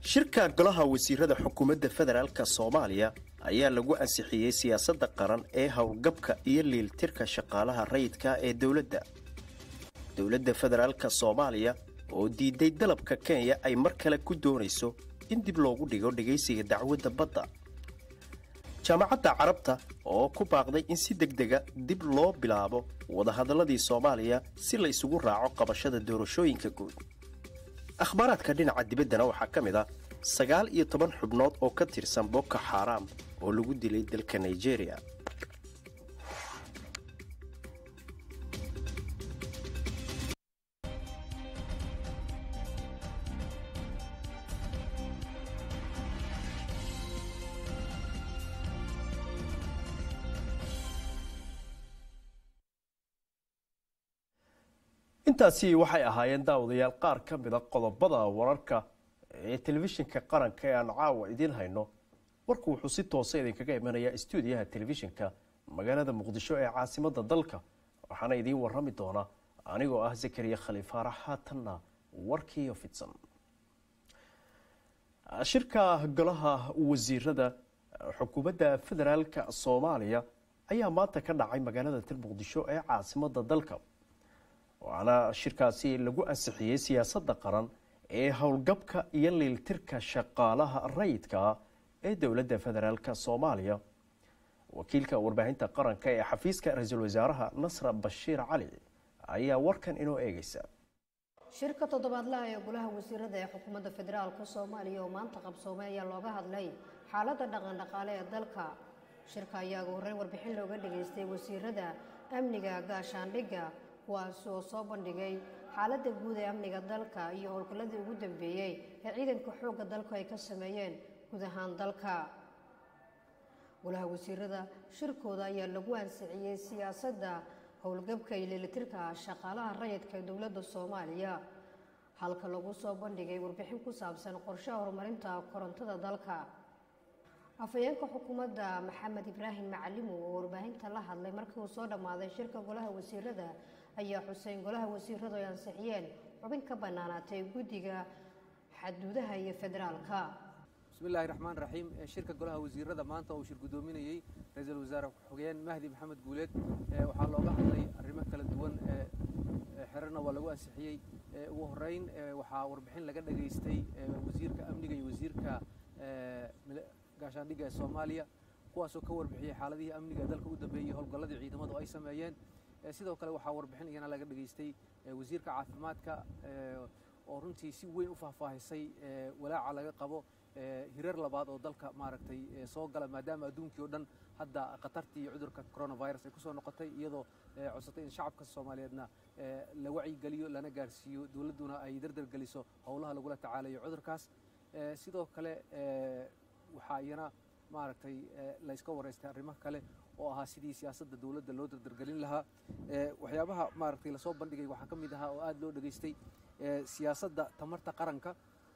shirka golaha wasiirada xukuumadda federaalk soomaaliya ayaa lagu ansixiyey siyaasadda qaran ee howlgabka iyo liiltirka shaqaalaha rayidka ee dowladda dowladda federaalka soomaaliya oo diiday dalabka kenya ay mar kale ku doonayso in dib loogu dhigo dhegaysiga dacwadda badda jaamacadda carabta oo ku baaqday in si degdega dib loo bilaabo wadahadalladii soomaaliya si la isugu raaco qabashada doorashooyinka guud akhbaaraadka dhinaca dibaddana waxaa ka mid ah sagaal iyo toban xubnood oo ka tirsan boko xaaraam oo lagu dilay dalka nigeria intaasi waxay ahaayeen daawadayaal qaar ka mida qodobada wararka ee telefishinka qaranka ee aan caawa idiin hayno warku wuxuu si toosa idinkaga imanayaa stuudiyaha telefishinka magaalada muqdisho ee caasimadda dalka waxaana idiin warami doona anigoo ah zakariya khaliifaarax haatanna warkiiyo fidsan shirka golaha wasiirada xukuumadda federaalka soomaaliya ayaa maanta ka dhacay magaalada til muqdisho ee caasimadda dalka waxaana shirkaasi lagu ansixiyey siyaasadda qaran ee howlgabka iyo liiltirka shaqaalaha rayidka ee dowladda federaalk soomaaliya wakiilka warbaahinta qaranka ee xafiiska ra-iisul wasaaraha nasra bashiir cali ayaa warkan inoo eegeysa shirka toddobaadlaha ee golaha wasiirada ee xukuumadda federaalk soomaaliya oo maanta qabsoomay ayaa looga hadlay xaaladda dhaqan dhaqaale ee dalka shirka ayaa ugu horreyn warbixin looga dhageystay wasiirada amniga gaashaandhigga kuwaasi oo soo bandhigay xaaladda guud ee amniga dalka iyo howlgalladii ugu dambeeyey ee ciidanka xoogga dalku ay ka sameeyeen guud ahaan dalka golaha wasiirada shirkooda ayaa lagu ansixiyey siyaasadda howlgabka iyo leelitirka shaqaalaha rayidka ee dowladda soomaaliya halka lagu soo bandhigay warbixin ku saabsan qorshaha horumarinta korontada dalka afhayeenka xukuumadda maxamed ibraahim macalimow oo warbaahinta la hadlay markii uu soo dhammaaday shirka golaha wasiirada ayaa xuseyn golaha wasiiradu ay ansixiyeen xubin ka bannaanaatay guddiga xaduudaha iyo federaalka bismillahi raxmaan raxiim shirka golaha wasiirada maanta uu shir guddoominayey ra-iisul wasaare ku-xigeen mahdi maxamed guuleed waxaa looga hadlay arrimo kala duwan xerana waa lagu ansixiyey ugu horeyn waxaa warbixin laga dhageystay wasiirka amniga iyo wasiirka gaashaandhigga ee soomaaliya kuwaasoo ka warbixiyey xaaladihii amniga ee dalka u dambeeyey howlgalladii ciidamadu ay sameeyeen sidoo kale waxaa warbixin iyana laga dhageystay wasiirka caafimaadka oo runtii si weyn u faahfaahisay walaaca laga qabo hirar labaad oo dalka maaragtay soo gala maadaama adduunkii oo dhan hadda khatartii iyo cudurka coronavirus ay ku soo noqotay iyadoo codsatay in shacabka soomaaliyeedna la wacyigeliyo lana gaarsiiyo dowladduna ay dardargeliso howlaha lagula tacaalayo cudurkaas sidoo kale waxaa iyana maaragtay layska wareystay arrimo kale oo ahaa sidii siyaasadda dowladda loo dardargelin lahaa waxyaabaha maaragtay lasoo bandhigay waxaa ka mid ahaa oo aad loo dhageystay siyaasadda tamarta qaranka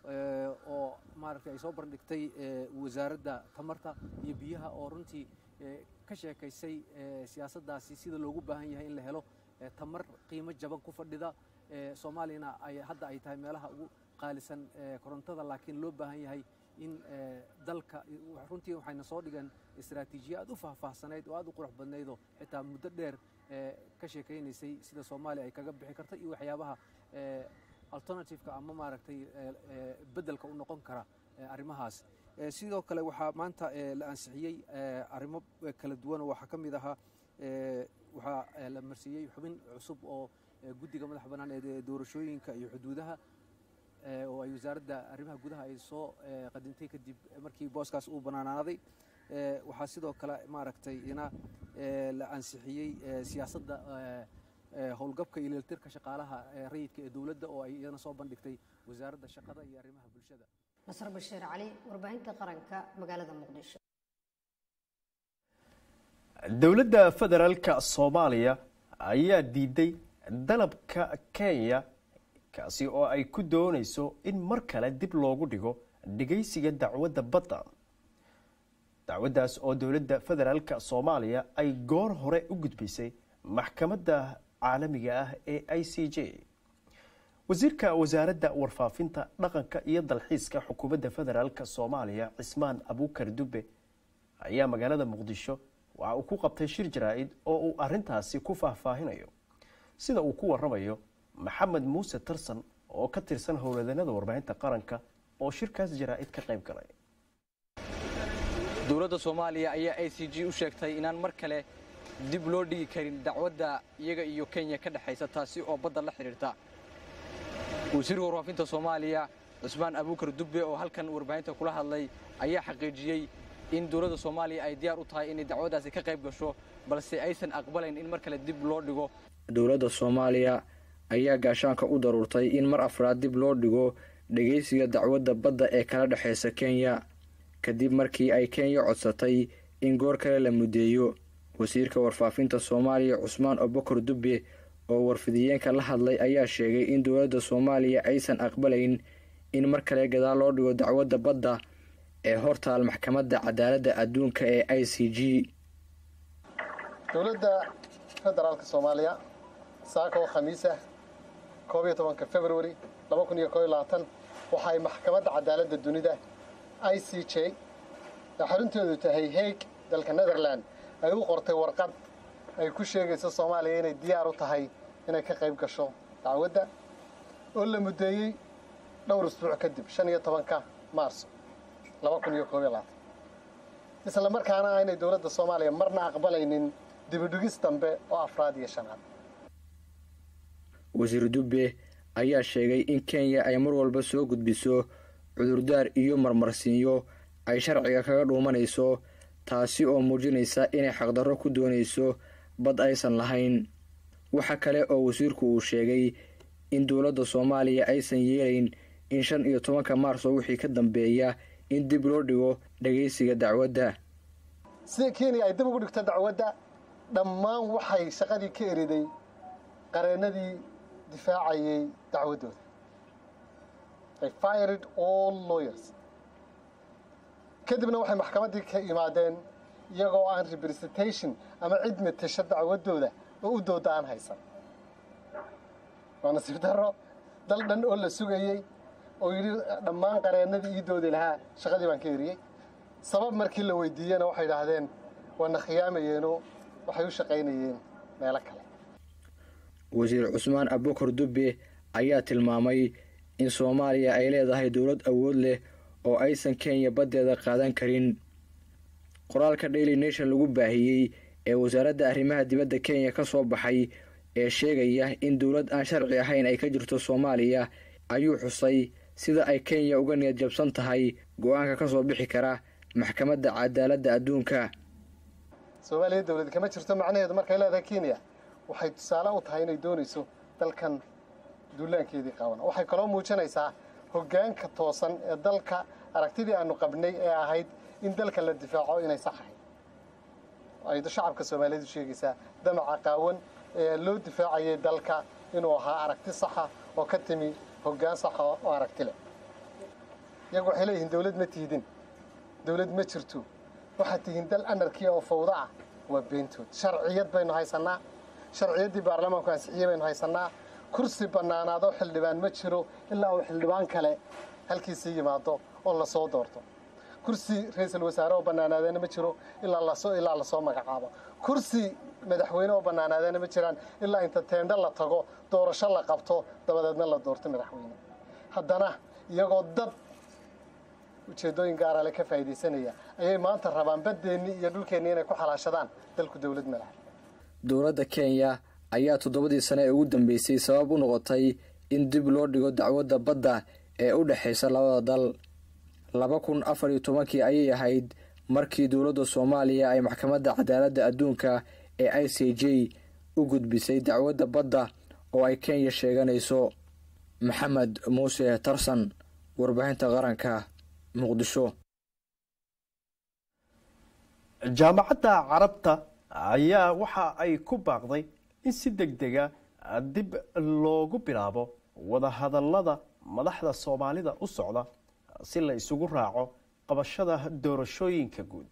oo maaragtay ay soo bandhigtay wasaaradda tamarta iyo biyaha oo runtii ka sheekaysay siyaasaddaasi sida loogu baahan yahay in la helo tamar qiimo jaban ku fadhida soomaaliyana ay hadda ay tahay meelaha ugu qaalisan korontada laakiin loo baahan yahay in dalka runtii waxayna soo dhigeen istaraatiijiya aad u faahfaahsanayd oo aad u qurux badnaydoo xitaa muddo dheer ka sheekaynaysay sida soomaaliya ay kaga bixi karto iyo waxyaabaha alternativeka ama maaragtay beddelka u noqon kara arrimahaas sidoo kale waxaa maanta la ansixiyey arrimo kala duwan oo waxaa ka mid ahaa waxaa la marsiiyey xubin cusub oo guddiga madax bannaan ee doorashooyinka iyo xuduudaha oo ay wasaaradda arrimaha gudaha ay soo qadintay kadib markii booskaas uu bannaanaaday waxaa sidoo kale maaragtay ina la ansixiyey siyaasadda howlgabka iyo leeltirka shaqaalaha rayidka ee dowladda oo ay iyana soo bandhigtay wasaaradda shaqada iyo arrimaha bulshada nasr bashiir cali warbaahinta qaranka magaalada muqdisho dowladda federaalka soomaaliya ayaa diiday dalabka kenya kaasi oo ay ku doonayso in mar kale dib loogu dhigo dhegaysiga dacwadda badda dacwaddaas oo dowladda federaalka soomaaliya ay goor hore u gudbisay maxkamadda caalamiga ah ee i c j wasiirka wasaaradda warfaafinta dhaqanka iyo dalxiiska xukuumadda federaalk soomaaliya cismaan abuukar dube ayaa magaalada muqdisho waxa uu ku qabtay shir jaraa-id oo uu arintaasi ku faahfaahinayo sida uu ku waramayo maxamed muuse tarsan oo ka tirsan howladanada warbaahinta qaranka oo shirkaas jaraa-id ka qayb galay dowladda soomaaliya ayaa a c g u sheegtay inaan mar kale dib loo dhigi karin dacwadda iyaga iyo kenya ka dhexaysa taasi oo badda la xidhiirta wasiirka warfaafinta soomaaliya cusmaan abuukar dubbe oo halkan warbaahinta kula hadlay ayaa xaqiijiyey in dowladda soomaaliya ay diyaar u tahay inay dacwaddaasi ka qayb gasho balse aysan aqbalayn in mar kale dib loo dhigo dowladda soomaaliya ayaa gaashaanka u daruurtay in mar afraad dib loo dhigo dhegaysiga dacwadda badda ee kala dhexaysa kenya kadib markii ay kenya codsatay in goor kale la muddeeyo wasiirka warfaafinta soomaaliya cusmaan abukar dubbe oo warfidiyeenka la hadlay ayaa sheegay in dowladda soomaaliya aysan aqbalayn in mar kale gadaal loo dhigo dacwadda badda ee hortaal maxkamadda cadaaladda adduunka ee i c g dowladda federaalka soomaaliya saaka oo khamiisa koob iyo tobanka februari laba kun iyo koob iyo labaatan waxa ay maxkamadda cadaaladda dunida i c j ee xarunteedu tahay haig dalka netherland ay u qortay warqad ay ku sheegayso soomaaliya inay diyaar u tahay inay ka qayb gasho dacwadda oo la muddeeyey dhowr isbuuc kadib shan iyo tobanka maarso laba kun iyo koob iyo labaatan isla markaana aynay dowladda soomaaliya marna aqbalaynin dibidhigis dambe oo afraad iyo shanaad wasiir dubbe ayaa sheegay in kenya ay mar walba soo gudbiso cudurdaar iyo marmarsiinyo ay sharciga kaga dhuumanayso taasi oo muujinaysa inay xaqdarro ku doonayso bad aysan lahayn waxa kale oo wasiirku uu sheegay in dowladda soomaaliya aysan yeelayn in shan iyo tobanka maarso wixii ka dambeeya in dib loo dhigo dhagaysiga dacwadda sida kenya ay dib ugu dhigto dacwadda dhammaan waxay shaqadii ka eriday qareennadii difaacayay dacwaddooda ay fired all lawyers kadibna waxay maxkamaddii ka imaadeen iyagoo aan representation ama cid matasho dacwaddooda oo u dooda aan haysan waa nasiib darro dal dhan oo la sugayey oo yidhi dhammaan qareennadii ii doodi lahaa shaqadii baan ka eriyey sabab markii la weydiiyena waxay idhaahdeen waana khiyaamayeenoo waxay u shaqaynayeen meelo kale wasiir cusmaan abukar dubbe ayaa tilmaamay in soomaaliya ay leedahay dowlad awood leh oo aysan kenya baddeeda qaadan karin qoraalka daily nation lagu baahiyey ee wasaaradda arrimaha dibadda kenya ka soo baxay ee sheegaya in dowlad aan sharci ahayn ay ka jirto soomaaliya ayuu xusay sida ay kenya uga niyad jabsan tahay go-aanka ka soo bixi kara maxkamadda cadaaladda adduunka soomaaliya dowlad kama jirto macnaheedu markay leedahay kenya waxay tusaale u tahay inay doonayso dalkan duulaankeedii qaban waxay kaloo muujinaysaa hoggaanka toosan ee dalka aragtidii aanu qabnay ee ahayd in dalka la difaaco inay sax ahayd ay shacabka soomaaliyeed u sheegaysaa damaca qaawan ee loo difaacayay dalka inuu ahaa aragti saxa oo ka timi hoggaan saxa oo aragti leh iyagu waxay leeyihiin dowlad ma tiidin dowlad ma jirto waxaad tihiin dal anarkiya oo fawda ah waa beentood sharciyad baynu haysannaa sharciyaddii baarlamaanku ansixiyey baynu haysannaa kursi bannaanaadoo xildhibaan ma jiro ilaa uu xildhibaan kale halkiisii yimaado oo lasoo doorto kursi ra-iisul wasaare oo bannaanaadeena ma jiro ilaa lasoo ilaa lasoo magacaabo kursi madaxweyne oo bannaanaadeena ma jiraan ilaa inta teendho la tago doorasho la qabto dabadeedna la doorto madaxweyne haddana iyagoo dad ujeeddooyin gaarale ka faa'iidaysanaya ayay maanta rabaan baddeenni iyo dhulkeenni inay ku xalaashadaan dalku dowlad ma laha dowladda kenya ayaa toddobadii sane ee ugu dambeysay sabab u noqotay in dib loo dhigo dacwadda badda ee u dhexaysa labada dal laba kun afar iyo tobankii ayay ahayd markii dowladda soomaaliya ay maxkamadda cadaaladda adduunka ee i c j u gudbisay dacwadda badda oo ay kenya sheeganayso maxamed muuse tarsan warbaahinta qaranka muqdisho jaamacadda carabta ayaa waxa ay ku baaqday in si deg dega dib loogu bilaabo wadahadallada madaxda soomaalida u socda si la isugu raaco qabashada doorashooyinka guud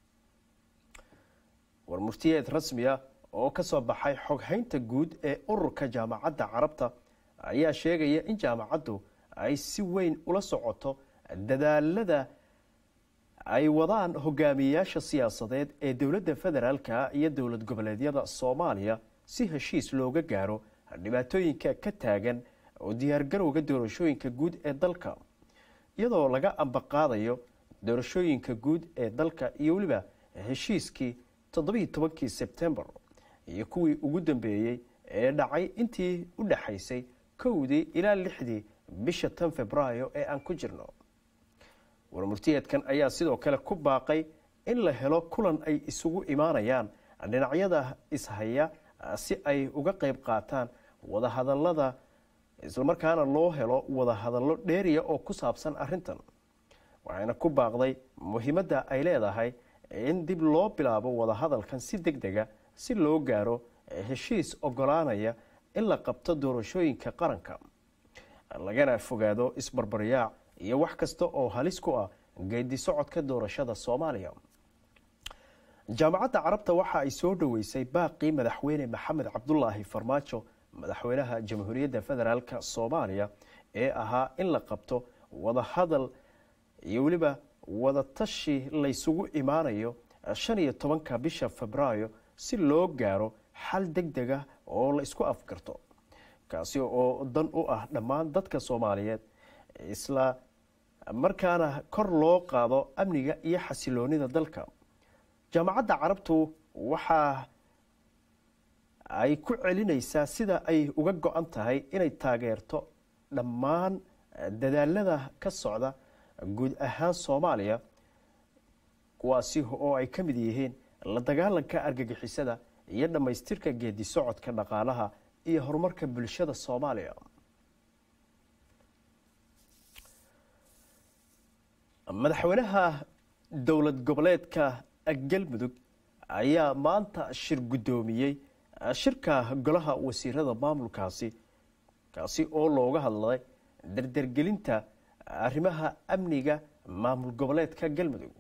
war muftiyeed rasmiya oo ka soo baxay xoghaynta guud ee ururka jaamacadda carabta ayaa sheegaya in jaamacaddu ay si weyn ula socoto dadaalada ay wadaan hogaamiyeyaasha siyaasadeed ee dowladda federaalka iyo dowlad goboleedyada soomaaliya si heshiis looga gaaro dhibaatooyinka ka taagan oo diyaargarowga doorashooyinka guud ee dalka iyadoo laga ambaqaadayo doorashooyinka guud ee dalka iyo weliba heshiiskii toddobiiy tobankii sebtembar iyo kuwii ugu dambeeyey ee dhacay intii u dhexaysay kowdii ilaa lixdii bisha tan februaayo ee aan ku jirno warmurtiyeedkan ayaa sidoo kale ku baaqay in la helo kulan ay isugu imaanayaan dhinacyada ishaya si ay uga qayb qaataan wadahadalada islamarkaana loo helo wadahadallo dheeriya oo ku saabsan arintan waxayna ku baaqday muhiimadda ay leedahay in dib loo bilaabo wadahadalkan si deg dega si loo gaaro heshiis ogolaanaya in la qabto doorashooyinka qaranka lagana fogaado isbarbaryaac iyo wax kasta oo halis ku ah geedi socodka doorashada soomaaliya jaamacadda carabta waxa ay soo dhoweysay baaqii madaxweyne maxamed cabdulaahi farmaajo madaxweynaha jamhuuriyadda federaalk soomaaliya ee ahaa in la qabto wadahadal iyo weliba wadatashi laysugu imaanayo shan iyo tobanka bisha febraayo si loo gaaro xal deg deg ah oo la isku afgarto kaasi oo dan u ah dhammaan dadka soomaaliyeed isla markaana kor loo qaado amniga iyo xasiloonida dalka jaamacadda carabtu waxa ay ku celinaysaa sida ay uga go-an tahay inay taageerto dhammaan dadaalada ka socda guud ahaan soomaaliya kuwaasi oo ay ka mid yihiin la dagaalanka argagixisada iyo dhammaystirka geedi socodka dhaqaalaha iyo horumarka bulshada soomaaliya madaxweynaha dowlad goboleedka galmudug ayaa maanta shir guddoomiyey shirka golaha wasiirada maamulkaasi kaasi oo looga hadlay dardargelinta arrimaha amniga maamul goboleedka galmudug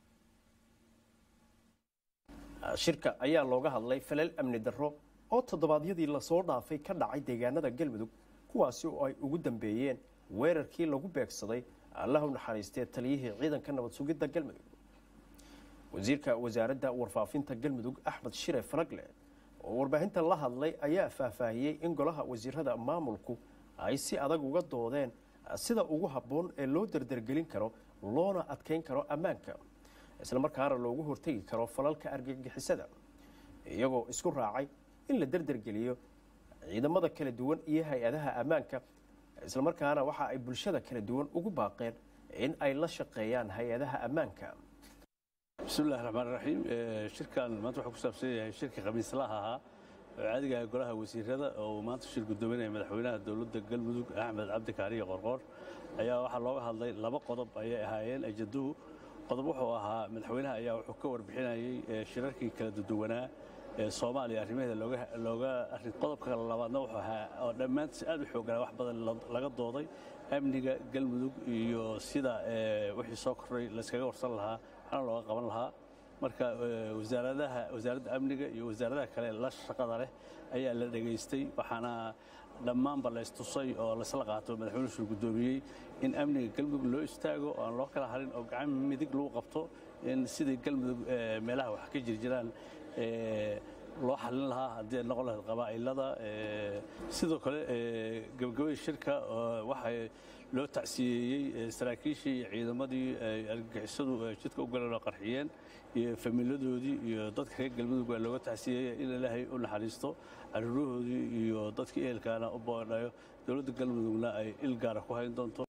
shirka ayaa looga hadlay falal amni darro oo toddobaadyadii lasoo dhaafay ka dhacay deegaanada galmudug kuwaasi oo ay ugu dambeeyeen weerarkii lagu beegsaday allahu naxariistee taliyihii ciidanka nabad sugidda galmudug wasiirka wasaaradda warfaafinta galmudug axmed shire falagle oo warbaahinta la hadlay ayaa faahfaahiyey in golaha wasiirada maamulku ay si adag uga doodeen sida ugu habboon ee loo dardargelin karo loona adkeyn karo ammaanka islamarkaana loogu hortegi karo falalka argagixisada iyagoo isku raacay in la dardargeliyo ciidamada kala duwan iyo hay-adaha ammaanka islamarkaana waxa ay bulshada kala duwan ugu baaqeen in ay la shaqeeyaan hay-adaha ammaanka bismillahi raxmaan raxiim shirkan maanta wuxuu ku saabsan yahay shirkii khamiislaha ahaa oo caadiga golaha wasiirada oo maanta shir guddoominaya madaxweynaha dowladda galmudug axmed cabdi kaariye qorqoor ayaa waxaa looga hadlay laba qodob ayay ahaayeen ajaduhu qodob wuxuu ahaa madaxweynaha ayaa wuxuu ka warbixinayey shirarkii kala duduwanaa ee soomaaliya arrimaheeda looga arrin qodobka labaadna wuxuu ahaa oo dhammaantiis aad u xooganaa wax badan laga dooday amniga galmudug iyo sida wixii soo kordhay layskaga warsan lahaa waxna looga qaban lahaa marka wasaaradaha wasaaradda amniga iyo wasaaradaha kale la shaqada leh ayaa la dhegaystay waxaana dhammaanba laystusay oo laysla qaato madaxweynuhu shir guddoomiyey in amniga galmudug loo istaago oo aan loo kala harin oo gacan midig lagu qabto in sidii galmudug meelaha wax ka jirjiraan loo xalin lahaa haddii ay noqon lahayd qabaa'ilada sidoo kale gabagabadii shirka waxay loo tacsiyeeyey saraakiishii iyo ciidamadii argagixisadu jidka u galeen oo qarxiyeen iyo famiiladoodii iyo dadka reer galmudug waa looga tacsiyeeyey in ilaahay u naxariisto caruurahoodii iyo dadkii ehelkaana u boodhayo dowladda galmudugna ay il gaara ku hayn doonto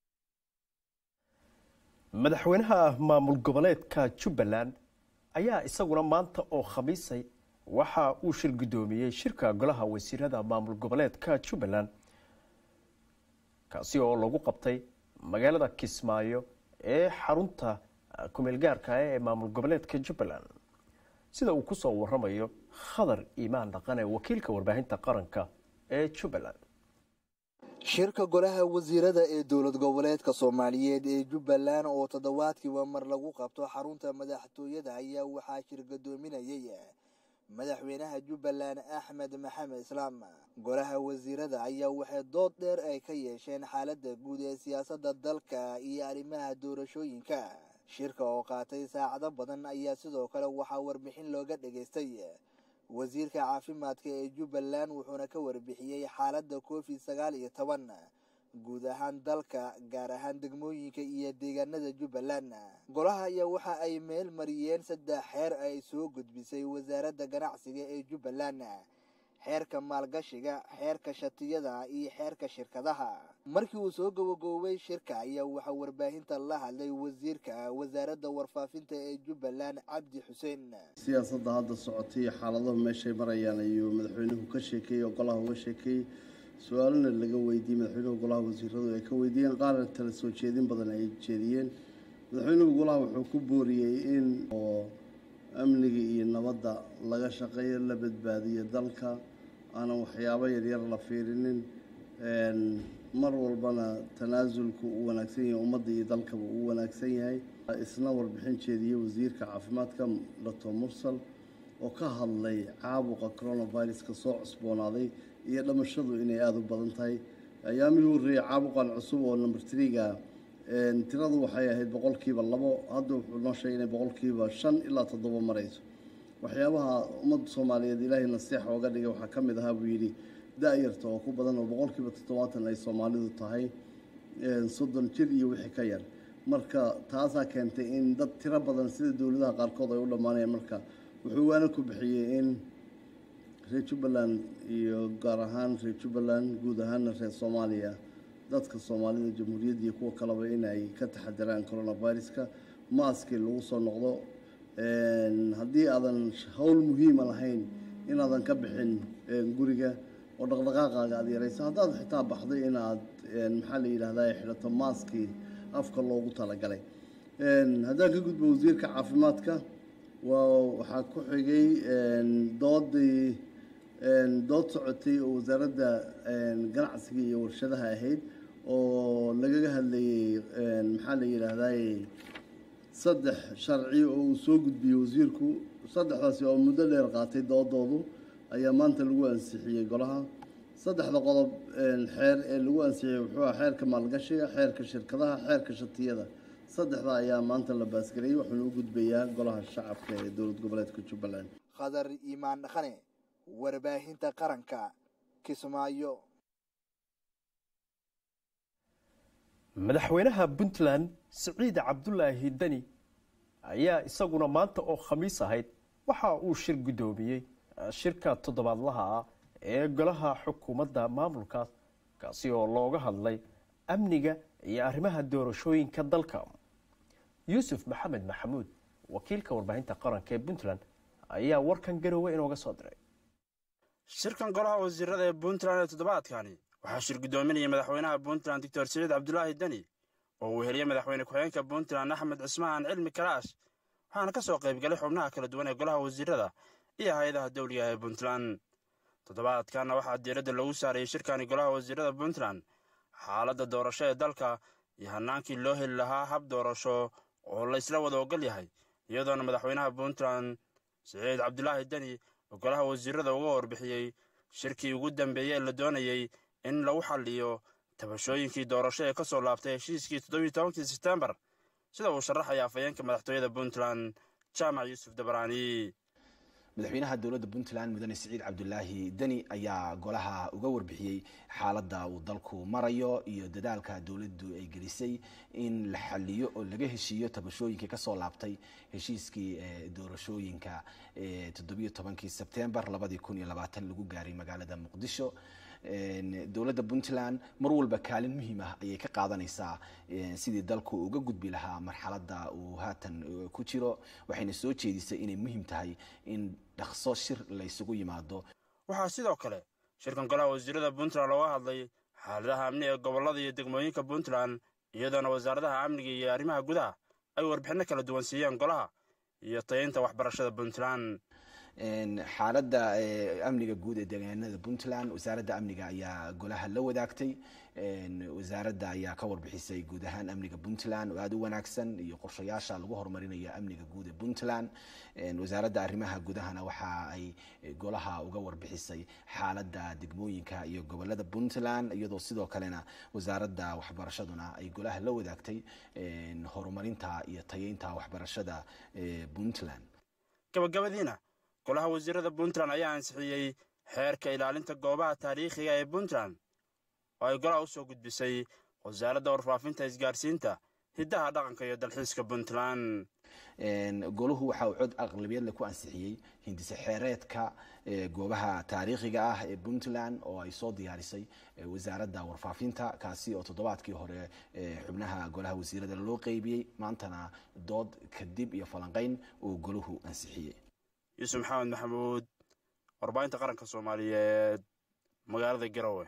madaxweynaha maamul goboleedka jubbaland ayaa isaguna maanta oo khamiisay waxa uu shir guddoomiyey shirka golaha wasiirada maamul goboleedka jubbaland kaasi oo lagu qabtay magaalada kismaayo ee xarunta kumeelgaarka ee maamul goboleedka jubbaland sida uu ku soo waramayo khadar iimaan dhaqane wakiilka warbaahinta qaranka ee jubbaland shirka golaha wasiirada ee dowlad goboleedka soomaaliyeed ee jubbaland oo toddobaadkiiba mar lagu qabto xarunta madaxtooyada ayaa waxaa shir gadoominayay madaxweynaha jubbaland axmed maxamed islaam golaha wasiirada ayaa waxay dood dheer ay ka yeesheen xaaladda guud ee siyaasadda dalka iyo arrimaha doorashooyinka shirka oo qaatay saacado badan ayaa sidoo kale waxaa warbixin looga dhageystay wasiirka caafimaadka ee jubbaland wuxuuna ka warbixiyey xaaladda covid sagaal iyo toban guud ahaan dalka gaar ahaan degmooyinka iyo deegaanada jubbaland golaha ayaa waxa ay meel mariyeen saddex xeer ay soo gudbisay wasaaradda ganacsiga ee jubbaland xeerka maalgashiga xeerka shatiyada iyo xeerka shirkadaha markii uu soo gabogoobay shirka ayaa waxaa warbaahinta la hadlay wasiirka wasaaradda warfaafinta ee jubbaland cabdi xuseen siyaasadda hadda socotay iyo xaaladahu meeshay marayaan ayuu madaxweynuhu ka sheekeeyey oo golaha uga sheekeeyey su-aalana laga weydiiyey madaxweynuhu golaha wasiiradu ay ka weydiiyeen qaarna tala soo jeedin badan ay jeediyeen madaxweynuhu golaha wuxuu ku booriyey in oo amniga iyo nabadda laga shaqeeyo la badbaadiyo dalka aanan waxyaabo yaryar la fiirinin mar walbana tanaasulku uu wanaagsan yahay ummadda iyo dalkaba uu wanaagsan yahay isna warbixin jeediyey wasiirka caafimaadka doctor mursal oo ka hadlay caabuqa coronaviruska soo cusboonaaday iyo dhamashadu inay aada u badan tahay ayaamihii horreeyey caabuqan cusub oo number triga tiradu waxay ahayd boqolkiiba labo hadda wuxuu noo sheegay inay boqolkiiba shan ilaa toddoba marayso waxyaabaha ummadda soomaaliyeed ilaahay nasiixa ooga dhigay waxaa ka mid ahaa buu yidhi da-yarta oo ku badan oo boqolkiiba toddobaatan ay soomaalidu tahay soddon jir iyo wixii ka yar marka taasaa keentay in dad tiro badan sida dowladaha qaarkood ay u dhammaanayaan marka wuxuu waana ku bixiyey in reer jubbaland iyo gaar ahaan reer jubbaland guud ahaana reer soomaaliya dadka soomaalida jamhuuriyadda iyo kuwa kaleba inay ka taxadiraan coronaviruska maaskii lagu soo noqdo haddii aadan howl muhiima lahayn inaadan ka bixin guriga oo dhaqdhaqaaqaaga aad yarayso haddaad xitaa baxday inaad maxaa la yidhahdaa xidhato maaskii afka loogu talagalay haddaan ka gudbo wasiirka caafimaadka waa waxaa ku xigay doodii dood socotay oo wasaaradda ganacsiga iyo warshadaha ahayd oo lagaga hadlayey maxaa la yidhaahdaa saddex sharci oo uu soo gudbiyey wasiirku saddexdaasi oo muddo dheer qaatay doodoodu ayaa maanta lagu ansixiyey golaha saddexda qodob xeer ee lagu ansixiyey wuxuu ah xeerka maalgashiga xeerka shirkadaha xeerka shatiyada saddexda ayaa maanta la baasgareeyey wuxuuna u gudbayaa golaha shacabka ee dowlad goboleedka jubbaland khadar iimaan dhaqane warbaahinta qaranka kismaayo madaxweynaha puntland siciid cabdulaahi deni ayaa isaguna maanta oo khamiis ahayd waxa uu shir guddoomiyey shirka toddobaadlaha ah ee golaha xukuumadda maamulkaas kaasi oo looga hadlay amniga iyo arrimaha doorashooyinka dalka yuusuf maxamed maxamuud wakiilka warbaahinta qaranka ee puntland ayaa warkan garoowe inooga soo diray shirkan golaha wasiirada ee puntland ee toddobaadkani waxaa shir guddoominayay madaxweynaha puntland doctor siciid cabdulaahi deni oo uu heliyey madaxweyne ku-xigeenka puntland axmed cismaan cilmi karaash waxaana ka soo qaybgalay xubnaha kala duwan ee golaha wasiirada iyo hay-adaha dawliga ee puntland toddobaadkanna waxaa diiradda lagu saarayay shirkani golaha wasiirada puntland xaaladda doorasho ee dalka iyo hannaankii loo heli lahaa hab doorasho oo la isla wada ogol yahay iyadoona madaxweynaha puntland siciid cabdulaahi deni oo golaha wasiirada uga warbixiyey shirkii ugu dambeeyey ee la doonayey in lagu xalliyo tabashooyinkii doorasho ee ka soo laabtay heshiiskii toddobiyi tobankii sebtembar sida uu sharaxaya afhayeenka madaxtooyada puntland jaamac yuusuf dabraani madaxweynaha dowladda puntland mudane siciid cabdulaahi deni ayaa golaha uga warbixiyey xaaladda uu dalku marayo iyo dadaalka dowladdu ay gelisay in la xaliyo oo laga heshiiyo tabashooyinkii kasoo laabtay heshiiskii doorashooyinka toddobiyo tobankii sebtembar labadii kun iyo labaatan lagu gaaray magaalada muqdisho dowladda puntland mar walba kaalin muhiim ah ayay ka qaadanaysaa sidii dalku uga gudbi lahaa marxaladda uu haatan ku jiro waxayna soo jeedisay inay muhiim tahay in dhaqso shir la ysugu yimaado waxaa sidoo kale shirkan golaha wasiirada puntland looga hadlay xaaladaha amni ee gobollada iyo degmooyinka puntland iyadoona wasaaradaha amniga iyo arrimaha gudaha ay warbixinno kala duwan siiyeen golaha iyo tayaynta waxbarashada puntland xaaladda amniga guud ee deegaanada puntland wasaaradda amniga ayaa golaha la wadaagtay wasaaradda ayaa ka warbixisay guud ahaan amniga puntland oo aada u wanaagsan iyo qorshayaasha lagu horumarinayo amniga guud ee puntland wasaaradda arrimaha gudahana waxa ay golaha uga warbixisay xaaladda degmooyinka iyo gobolada puntland iyadoo sidoo kalena wasaaradda waxbarashaduna ay golaha la wadaagtay horumarinta iyo tayeynta waxbarashada puntland gabagabadiina golaha wasiirada puntland ayaa ansixiyey xeerka ilaalinta goobaha taariikhiga ee puntland oo ay golaha u soo gudbisay wasaaradda warfaafinta isgaarsiinta hiddaha dhaqanka iyo dalxiiska puntland golahu waxa uu cod aqlabiyadle ku ansixiyey hindise xeereedka goobaha taariikhiga ah ee puntland oo ay soo diyaarisay wasaaradda warfaafinta kaasi oo toddobaadkii hore xubnaha golaha wasiirada loo qeybiyey maantana dood kadib iyo falanqeyn uu golahu ansixiyey yuusuf maxamed maxamuud warbaahinta qaranka soomaaliyeed magaalada garowe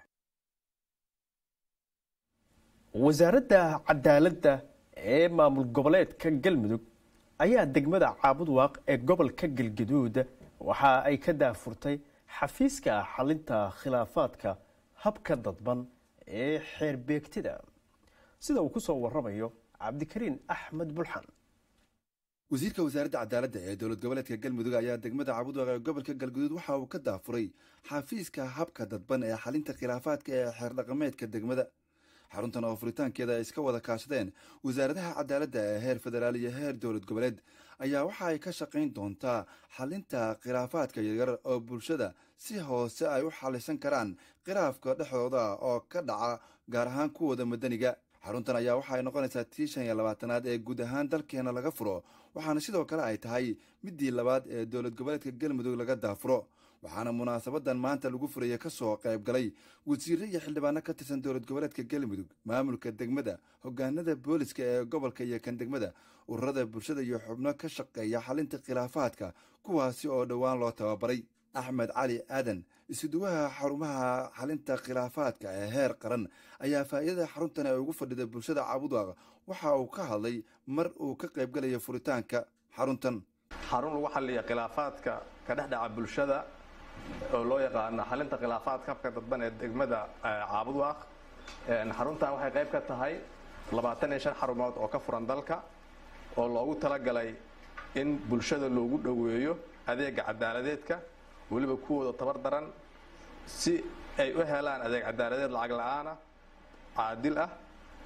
wasaaradda cadaaladda ee maamul goboleedka galmudug ayaa degmada caabudwaaq ee gobolka galgaduud waxa ay ka daafurtay xafiiska xalinta khilaafaadka habka dadban ee xeerbeegtida sida uu ku soo waramayo cabdikariin axmed bulxan wasiirka wasaaradda cadaaladda ee dowlad goboleedka galmudug ayaa degmada caabudwaaq ee gobolka galguduud waxa uu ka daafuray xafiiska habka dadban ee xalinta khilaafaadka ee xeerdhaqameedka degmada xaruntan oo furitaankeeda ay iska wada kaashadeen wasaaradaha cadaaladda ee heer federaal iyo heer dowlad goboleed ayaa waxa ay ka shaqayn doontaa xalinta khilaafaadka yaryar oo bulshada si hoose ay u xalisan karaan khilaafka dhexdooda oo ka dhaca gaar ahaan kuwooda madaniga xaruntan ayaa waxa ay noqonaysaa tii shan iyo labaatanaad ee guud ahaan dalkeena laga furo waxaana sidoo kale ay tahay midii labaad ee dowlad goboleedka galmudug laga daafuro waxaana munaasabadan maanta lagu furaya ka soo qayb galay wasiirre iyo xildhibaano ka tirsan dowlad goboleedka galmudug maamulka degmada hogaanada booliska ee gobolka iyo kan degmada ururada bulshada iyo xubno ka shaqeeya xalinta khilaafaadka kuwaasi oo dhowaan loo tababaray axmed cali aadan isuduwaha xarumaha xalinta khilaafaadka ee heer qaran ayaa faa'iidada xaruntan ee ugu fadhida bulshada caabudwaaq waxa uu ka hadlay mar uu ka qayb galaya furitaanka xaruntan xarun lagu xaliya khilaafaadka ka dhex dhaca bulshada oo loo yaqaano xalinta khilaafaadka habka dadban ee degmada caabudwaaq xaruntan waxay qayb ka tahay labaatan iyo shan xarumood oo ka furan dalka oo loogu talagalay in bulshada loogu dhoweeyo adeega cadaaladeedka weliba kuwooda tabar daran si ay u helaan adeeg cadaaladeed lacag la-aana caadil ah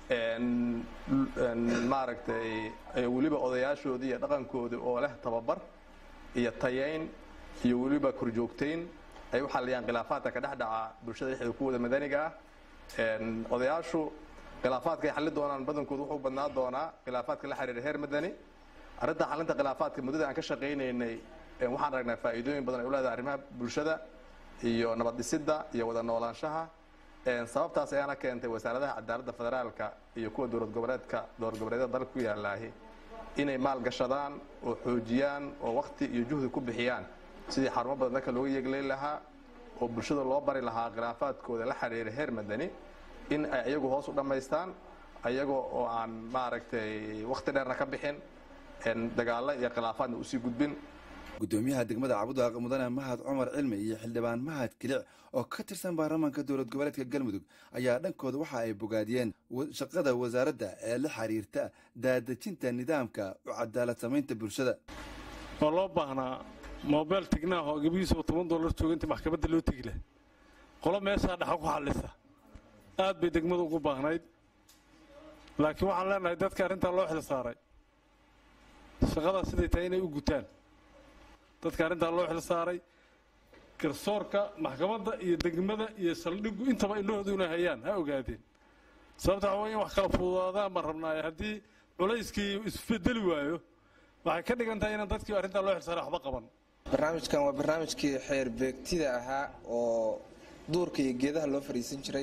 maaragtay weliba odayaashoodii iyo dhaqankoodii oo leh tababar iyo tayeyn iyo weliba korjoogtayn ay u xaliyaan khilaafaadka ka dhex dhaca bulshada dhexdeeda kuwooda madaniga ah odayaashu khilaafaadka ay xalli doonaan badankoodu wuxuu badnaa doonaa khilaafaadka la xiriira heer madani arrinta xalinta khilaafaadka muddada aan ka shaqaynaynay waxaan aragnaa faa'iidooyin badan ay u leedahay arrimaha bulshada iyo nabad dhisidda iyo wada noolaanshaha sababtaas ayaana keentay wasaaradaha cadaaladda federaalka iyo kuwa dowlad goboleedka dowlad goboleedyada dalka ku yaalaahi inay maalgashadaan oo xoojiyaan oo wakti iyo juhdi ku bixiyaan sidii xarumo badan dalka looga yeegleyn lahaa oo bulshada loo bari lahaa khilaafaadkooda la xiriira heer madani in ay iyagu hoos u dhammaystaan ayagoo oo aan maaragtay wakhti dheerna ka bixin dagaalo iyo khilaafaadna usii gudbin gudoomiyaha degmada cabudwaaq mudane mahad cumar cilmi iyo xildhibaan mahad kilic oo ka tirsan baarlamaanka dowlad goboleedka galmudug ayaa dhankooda waxa ay bogaadiyeen shaqada wasaaradda ee la xiriirta daadejinta nidaamka u cadaalad samaynta bulshada waa loo baahnaa mobel tignaah oo gabihiisa oo toban dollar jooga inta maxkamadda loo tegi leh qolo meeshaa dhaxa ku xallisa aad bay degmadu ugu baahnayd laakiin waxaan leenahay dadka arrintaa loo xil saaray shaqadaa siday tahay inay u gutaan dadka arrintaa loo xil saaray garsoorka maxkamadda iyo degmada iyo saldhiggu intaba indhahoodu inay hayaan ha ogaadeen sababta waxa wey in wax kala fududaadaan baan rabnaaye haddii culayskii isbedeli waayo waxay ka dhigan tahay inaan dadkii arrintaa loo xil saaray waxba qaban barnaamijkan waa barnaamijkii xeer beegtida ahaa oo duurka iyo geedaha loo fadhiisan jiray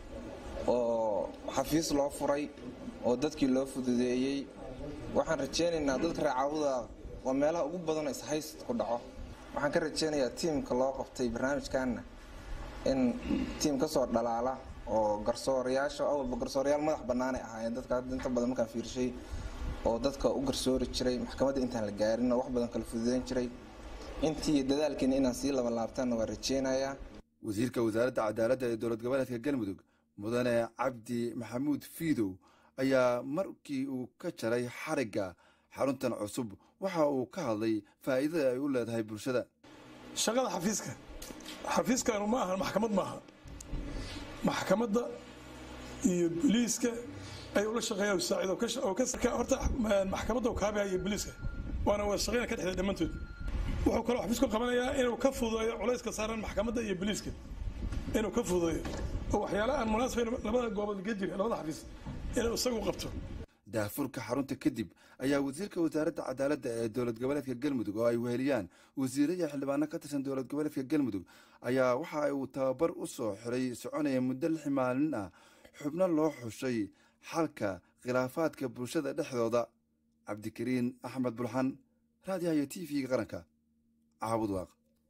oo xafiis loo furay oo dadkii loo fududeeyey waxaan rajaynaynaa dadka reecaawada waa meelaha ugu badan ishayst ku dhaco waxaan ka rajaynayaa tiimka loo qabtay barnaamijkanna in tiim ka soo dhalaala oo garsoorayaasha awalba garsoorayaal madax bannaanay ahaayeen dadka hadda inta badan markaan fiirshay oo dadka u garsoori jiray maxkamadda intaan la gaarin oo wax badan kala fududeyn jiray intii dadaalkeena inaan sii labanlaabtaanna waa rajeynayaa wasiirka wasaaradda cadaaladda ee dowlad goboleedka galmudug mudane cabdi maxamuud fiidow ayaa markii uu ka jaray xarigga xaruntan cusub waxa uu ka hadlay faa'iidada ay u leedahay bulshada shaqada xafiiska xafiiskanu ma aha maxkamad maaha maxkamadda iyo boliiska ay ula shaqeeyaan saacido horta maxkamadda uu kaabaya iyo boliiska waana wada shaqeyna ka dhexday dhammaantood wuxuu kaloo xafiisku qabanayaa inuu ka fududeeyo culayska saaran maxkamadda iyo boliiska inuu ka fududeeyo oo waxyaala aan munaasabayn labada goobood ka jira labada xafiis inuu isagu qabto daahfurka xarunta kadib ayaa wasiirka wasaaradda cadaaladda ee dowlad goboleedka galmudug oo ay weheliyaan wasiiraya xildhibaano ka tirsan dowlad goboleedka galmudug ayaa waxa uu tababar u soo xiray soconaya muddo lix maalin ah xubno loo xushay xalka khilaafaadka bulshada dhexdooda cabdikariin axmed bulxan raadiyaha iyo t v-ga qaranka caabud waaq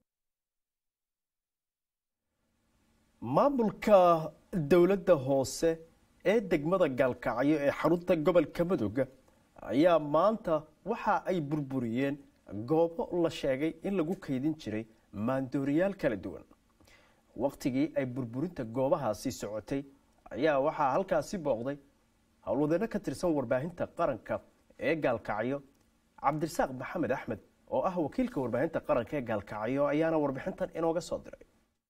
maamulka dowladda hoose ee degmada gaalkacyo ee xarunta gobolka mudug ayaa maanta waxa ay burburiyeen goobo la sheegay in lagu kaydin jiray maandooriyaal kala duwan wakhtigii ay burburinta goobahaasi socotay ayaa waxaa halkaasi booqday howlwadeenno ka tirsan warbaahinta qaranka ee gaalkacyo cabdirasaaq maxamed axmed oo ah wakiilka warbaahinta qaranka ee gaalkacyo ayaana warbixintan inooga soo diray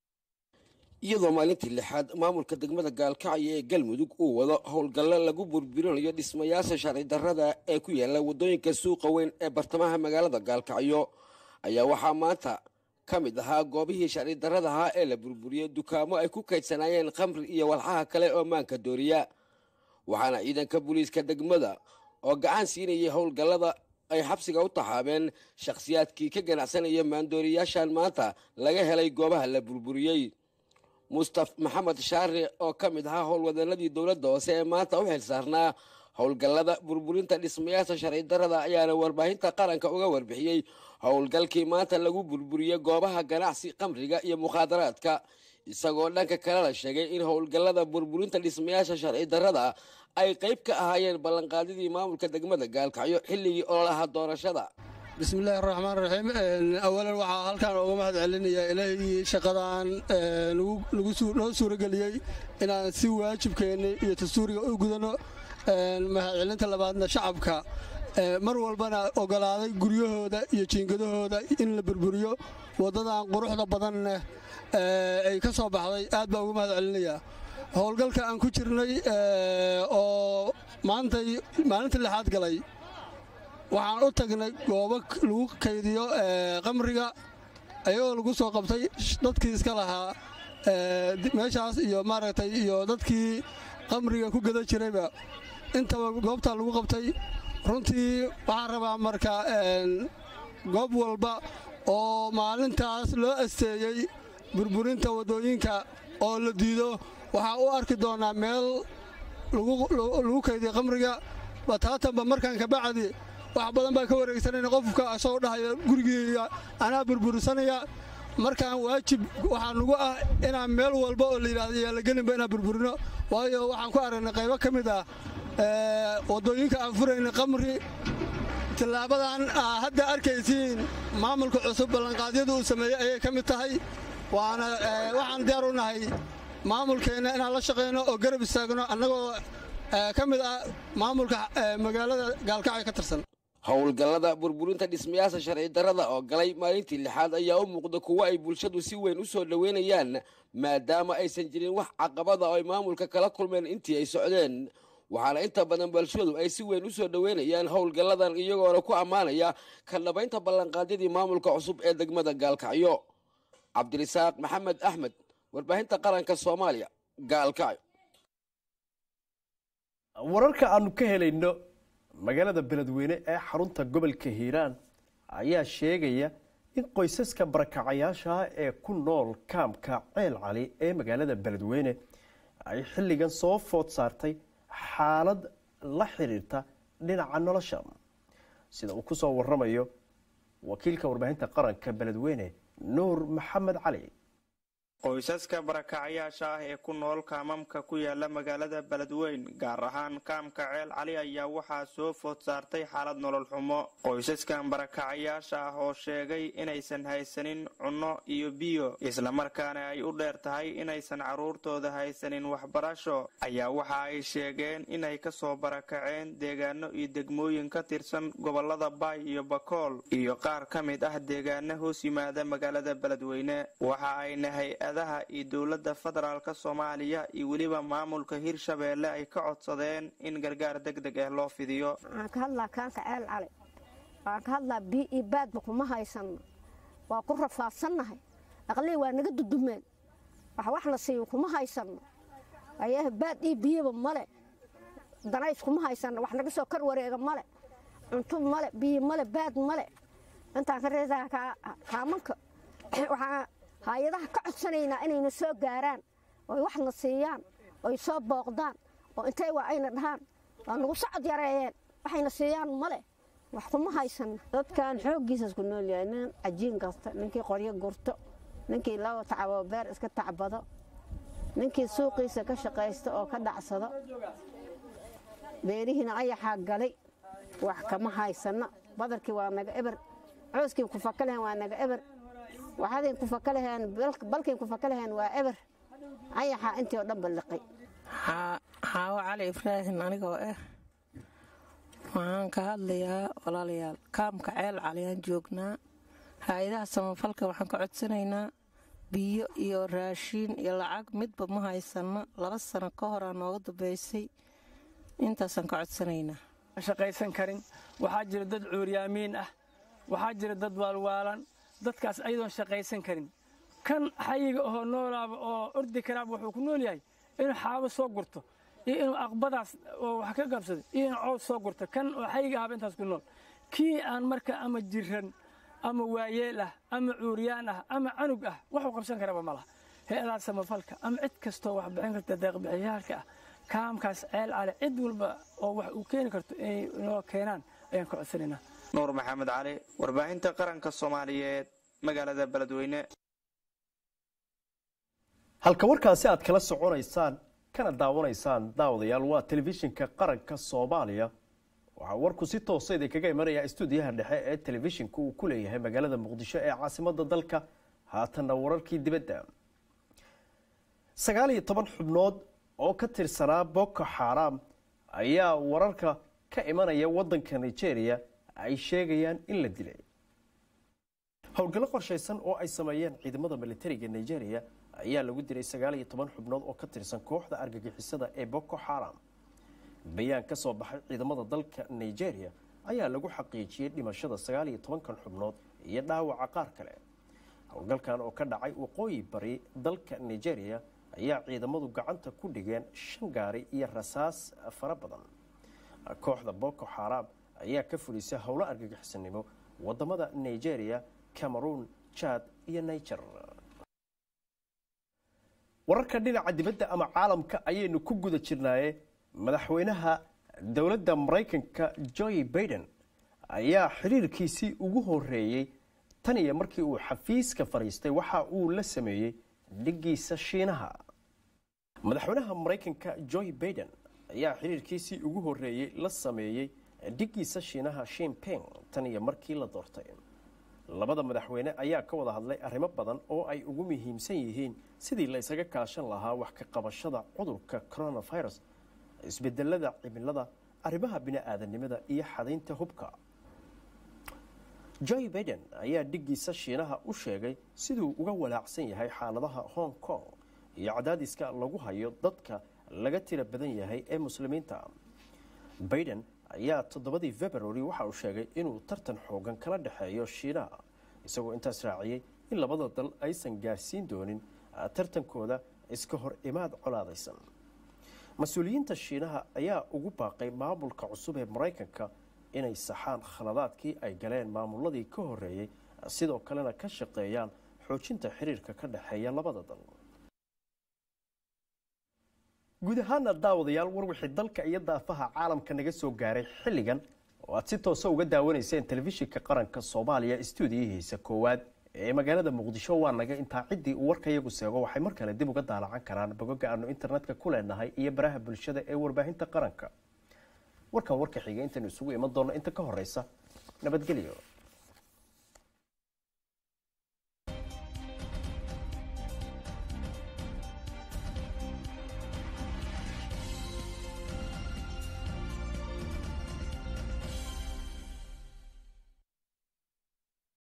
iyadoo maalintii lixaad maamulka degmada gaalkacyo ee galmudug uu wado howlgallo lagu burburinayo dhismayaasha sharci darrada ee ku yaala waddooyinka suuqa weyn ee bartamaha magaalada gaalkacyo ayaa waxaa maanta ka mid ahaa goobihii sharci darradahaa ee la burburiyey dukaamo ay ku kaydsanaayeen khamri iyo walxaha kale oo maanka dooriya waxaana ciidanka booliiska degmada oo gacan siinayay howlgallada ay xabsiga u taxaabeen shakhsiyaadkii ka ganacsanaya maandooriyaashan maanta laga helay goobaha la burburiyey mustaf maxamed shaare oo ka mid ahaa howlwadeenadii dowladda hoose ee maanta u xil saarnaa howlgallada burburinta dhismayaasha sharci darrada ayaana warbaahinta qaranka uga warbixiyey howlgalkii maanta lagu burburiyey goobaha ganacsi khamriga iyo mukhaadaraadka isagoo dhanka kale la sheegay in howlgallada burburinta dhismayaasha sharci darrada ay qayb ka ahaayeen ballanqaadidii maamulka degmada gaalkacyo xilligii ololaha doorashada bismillahi raxmaan raxiim awalan waxaa halkaan uga mahad celinayaa ilaahii shaqadaan noo suurageliyey inaan si waajibkeenna iyo dastuuriga u gudano mahad celinta labaadna shacabka mar walbana ogolaaday guryahooda iyo jiingadahooda in la burburiyo waddadan quruxda badanna ay ka soo baxday aad baa uga mahad celinayaa howlgalka aan ku jirnay oo maantay maalinta lixaad galay waxaan u tagnay goobo lagu kaydiyo qamriga ayagoo lagu soo qabtay dadkii iska lahaa meeshaas iyo maaragtay iyo dadkii qamriga ku gada jirayba intaba goobtaa lagu qabtay runtii waxaan rabaa marka goob walba oo maalintaas loo asteeyey burburinta waddooyinka oo la diido waxaa u arki doonaa meel lagu kaydiyo qamriga bataatanba markaan kabacdi wax badan baa ka wareegsanayna qofka asagoo dhahaya gurigiiga anaa burburisanaya markaan waajib waxaa nugu ah inaan meel walba oo la yidhahdo yaalagelinba inaan burburino waayo waxaan ku aragnay qaybo ka mid ah waddooyinka aan furayna qamri tillaabadan hadda arkaysiin maamulka cusub ballanqaadyada uu sameeyey ayay ka mid tahay waana waxaan diyaar u nahay maamulkeenna inaan la shaqayno oo garab istaagno annagoo ka mid ah maamulka magaalada gaalkacyo ka tirsan howlgallada burburinta dhismayaasha sharci darrada oo galay maalintii lixaad ayaa u muuqda kuwo ay bulshadu si weyn u soo dhoweynayaan maadaama aysan jirin wax caqabada oo ay maamulka kala kulmeen intii ay socdeen waxaana inta badan bulshadu ay si weyn u soo dhoweynayaan howlgalladan iyagoona ku ammaanaya ka dhabaynta ballanqaadyadii maamulka cusub ee degmada gaalkacyo cabdirisaaq maxamed axmed warbaahinta qaranka soomaaliya gaalkacyo wararka aanu ka helayno magaalada beledweyne ee xarunta gobolka hiiraan ayaa sheegaya in qoysaska barakacayaasha ee ku nool kaamka ceel cali ee magaalada beledweyne ay xilligan soo food saartay xaalad la xiriirta dhinaca nolosha sida uu ku soo waramayo wakiilka warbaahinta qaranka beledweyne nuur maxamed cali qoysaska barakacayaasha ah ee ku nool kaamamka ku yaala magaalada beledweyn gaar ahaan kaamka ceel cali ayaa waxaa soo food saartay xaalad nolol xumo qoysaskan barakacayaasha ah oo sheegay inaysan haysanin cunno iyo biyo islamarkaana ay u dheer tahay inaysan carruurtooda haysanin waxbarasho ayaa waxa ay sheegeen inay kasoo barakaceen deegaano iyo degmooyin ka tirsan gobolada baay iyo bakool iyo qaar ka mid ah deegaano hoos yimaada magaalada beledweyne waxa ayna hay-adaha iyo dowladda federaalk soomaaliya iyo weliba maamulka hirshabeelle ay ka codsadeen in gargaar deg deg ah loo fidiyo waxaan ka hadlaa kaanka ceel cali waxaan ka hadlaa bii iyo baadba kuma haysanno waa ku rafaadsannahay aqlii waa naga dudumeen wax wax la siiyo kuma haysanno ayaah baad iyo biyaba male danays kuma haysanno wax naga soo kor wareega male cunto male biyo male baad male intaan ka reesaa kaamanka waxaan hay-adaha ka codsanaynaa inayna soo gaaraan oy waxna siiyaan oy soo booqdaan oo intay waa ayna dhahaan waa nagu socod yareeyeen waxayna siiyaan male wax kuma haysanno dadkan xooggiisas ku nool yahay nin cajiin kasta ninkii qoryo gurto ninkii laba tacabo beer iska tacbado ninkii suuqiisa ka shaqaysta oo ka dhacsado beerihiina ayaxaa galay wax kama haysanno badarkii waa naga eber cooskii ku fakalehen waa naga eber waxaadin ku fakalaheen balkiin ku fakalaheen waa eber ayaxaa intii oo dhan balliqay xaawo cali ibraahim anigoo ah waxaan ka hadlayaa walaalayaal kaamka ceel caliyaan joognaa hay-adaha samafalka waxaan ka codsanaynaa biyo iyo raashiin iyo lacag midba ma haysanno laba sano ka horaa nooga dambaysay intaasaan ka codsanaynaa shaqaysan karin waxaa jira dad cuuryaamiin ah waxaa jira dad waalwaalan dadkaas ayadoon shaqaysan karin kan xayiga oo noolaaba oo ordi karaaba wuxuu ku nool yahay inuu xaabo soo gurto iyo inuu aqbadaas oo wax ka qabsado iyo inuu cows soo gurto kan oo xayiga ahaba intaas ku nool kii aan marka ama jiran ama waayeel ah ama cuuryaan ah ama canug ah waxuu qabsan karaba ma laha hay-adaha samafalka ama cid kastoo wax bixin karta deeqbixiyaalka ah kaamkaas ceel cale cid walba oo wax uu keeni karto inay noo keenaan ayaan ka codsanaynaa nuur maxamed cali warbaahinta qaranka soomaaliyeed magaalada beledweyne halka warkaasi aad kala soconaysaan kana daawanaysaan daawadayaal waa telefishinka qaranka soomaaliya waxaa warku si toosa idinkaga imanaya stuudiyaha dhexe ee telefishinka uu ku leeyahay magaalada muqdisho ee caasimada dalka haatanna wararkii dibadda sagaal iyo toban xubnood oo ka tirsanaa boko xaram ayaa wararka ka imanaya wadanka nigeria ay sheegayaan in la dilay howlgallo qorshaysan oo ay sameeyeen ciidamada militariga nigeria ayaa lagu dilay sagaal iyo toban xubnood oo ka tirsan kooxda argagixisada ee boko xaram bayaan ka soo baxay ciidamada dalka nigeria ayaa lagu xaqiijiyey dhimashada sagaal iyo tobankan xubnood iyo dhaawaca qaar kale howlgalkan oo ka dhacay waqooyi bari dalka nigeria ayaa ciidamadu gacanta ku dhigeen shan gaari iyo rasaas fara badan kooxda boko xaram ayaa ka fulisay howlo argagixisanimo wadamada nigeria cameroon jad iyo niger wararka dhinaca dibadda ama caalamka ayaynu ku guda jirnaaye madaxweynaha dowladda maraykanka joe baiden ayaa xiriirkiisii ugu horeeyey tan iyo markii uu xafiiska fadhiistay waxa uu la sameeyey dhigiisa shiinaha madaxweynaha maraykanka joe baiden ayaa xiriirkiisii ugu horeeyey la sameeyey dhigiisa shiinaha shimping tan iyo markii la doortay labada madaxweyne ayaa ka wada hadlay arrimo badan oo ay ugu muhiimsan yihiin sidii la isaga kaashan lahaa wax ka qabashada cudurka coronavirus isbedelada cimilada arrimaha bini-aadanimada iyo xadaynta hubka joe baiden ayaa dhigiisa shiinaha u sheegay siduu uga walaacsan yahay xaaladaha hong kong iyo cadaadiska lagu hayo dadka laga tira badan yahay ee muslimiinta baiden ayaa toddobadii february waxa uu sheegay inuu tartan xoogan kala dhexeeyo shiinaha isagoo intaas raaciyey in labada dal aysan gaarsiin doonin tartankooda iska hor imaad colaadaysan mas-uuliyiinta shiinaha ayaa ugu baaqay maamulka cusub ee maraykanka inay saxaan khaladaadkii ay galeen maamuladii ka horeeyey sidoo kalena ka shaqeeyaan xoojinta xiriirka ka dhexeeya labada dal guud ahaana daawadayaal war wixii dalka iyo daafaha caalamka naga soo gaaray xilligan oo aad si toosa uga daawanayseen telefishinka qaranka soomaaliya stuudiyihiisa koowaad ee magaalada muqdisho waa naga intaa ciddii uu warkayagu seego waxay mar kale dib uga daalacan karaan bogoga aanu internetka ku leenahay iyo baraha bulshada ee warbaahinta qaranka warkan warka xiga intaynu isugu iman doonno inta ka horeysa nabadgelyo